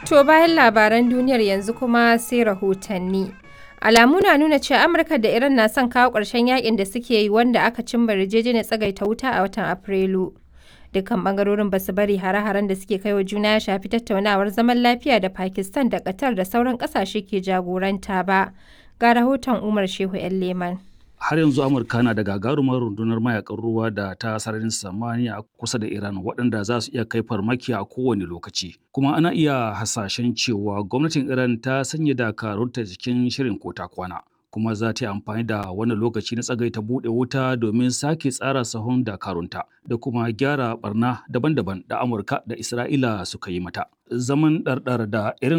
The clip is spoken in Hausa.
To bayan labaran duniyar yanzu kuma sai rahotanni. Alamu na nuna cewa Amurka da Iran na son kawo ƙarshen yakin da suke yi wanda aka cimma yarjejeniyar tsagaita wuta a watan Afrilu. Dukkan bangarorin ba su bari hare-haren da suke kai wa juna ya shafi tattaunawar zaman lafiya da Pakistan da Qatar da sauran ƙasashe ke jagoranta ba. Ga rahoton Umar Shehu 'yan Leman. har yanzu amurka na da gagarumar rundunar mayakan ruwa da ta sararin samaniya kusa da iran waɗanda za su iya kai farmaki a kowane lokaci kuma ana iya hasashen cewa gwamnatin iran ta sanya dakarunta cikin shirin kota kwana kuma za ta yi amfani da wani lokaci na tsagaita buɗe wuta domin sake tsara sahun dakarunta da kuma gyara barna daban-daban da amurka da isra'ila suka yi mata zaman ɗarɗar da irin